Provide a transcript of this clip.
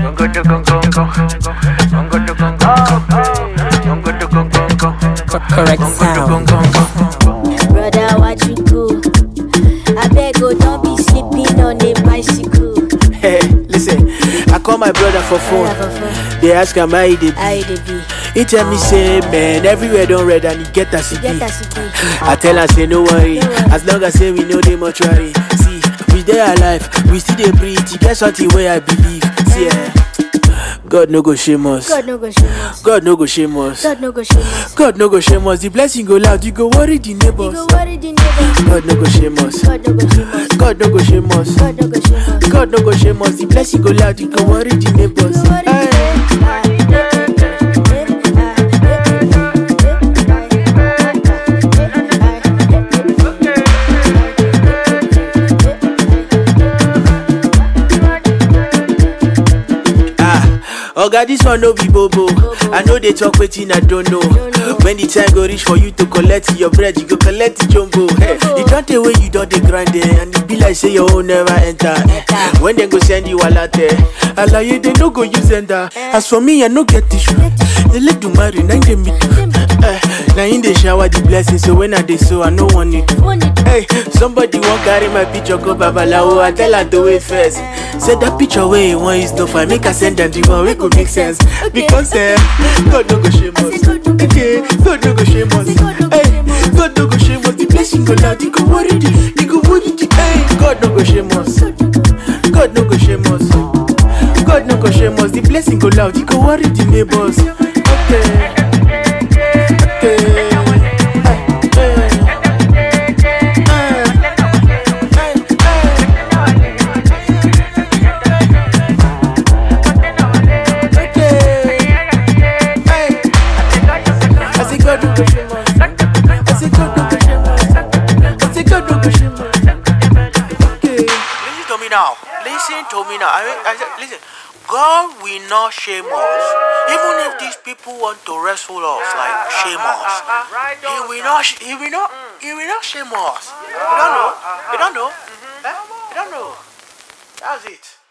Correct sound. Brother, what you do? I beg, oh, don't be sleeping on a bicycle. Hey, listen, I call my brother for phone. Brother for phone. They ask am how he dey How be. you dey be? He tell me say, man, everywhere don red and he get as he Get be. as you be. I tell her say no worry, No worry. as long as say we know the mortuary. See, we dey alive, we still dey breathe. E get something wey I believe. See, eh, God no go shame us. God no go shame us. God no go shame us. God no go shame us. God no go shame us. The blessing go loud, you go worry the You neighbors. go worry the neighbors. God no go shame us. God no go shame us. God no go shame us. God no go shame us. God no go shame us. The blessing go loud, you go worry the neighbors. You go worry the Aye. Ah, oga, this one no be bobo. I know they talk wetin I don't know. know. When the time go reach for you to collect your bread, you go collect the jumbo. Hey, you don't the way you don't dey grind there, and it be like say your own never enter. When they go send you a latte, alaye they no go use enter. As for me, I no get tissue. They let do marry, nine dem me. Eh, Now in the shower the blessing, so when I dey so I no want it. Hey, somebody won't carry my picture go babalawo. I tell her to wait first. Say that picture where you want is stuff. I make her send them the one wey go make sense. Because eh, God no go shame I us. say God no go Okay, God no go shame us. I say God no go Hey, shame us. God no go shame us. The blessing go loud. He go worry the, he go worry the. Hey, God no go shame us. God no go shame us. God no go shame us. The blessing go loud. He go worry the neighbors. Okay. Okay. Hey, hey. Listen to me now. Listen to me now. I mean, I said, listen. God will not shame us. Even if these people want to wrestle us, like shame us, He will not. sh- He will not. He will not shame us. You don't know. You don't know. Eh? You don't know. That's it.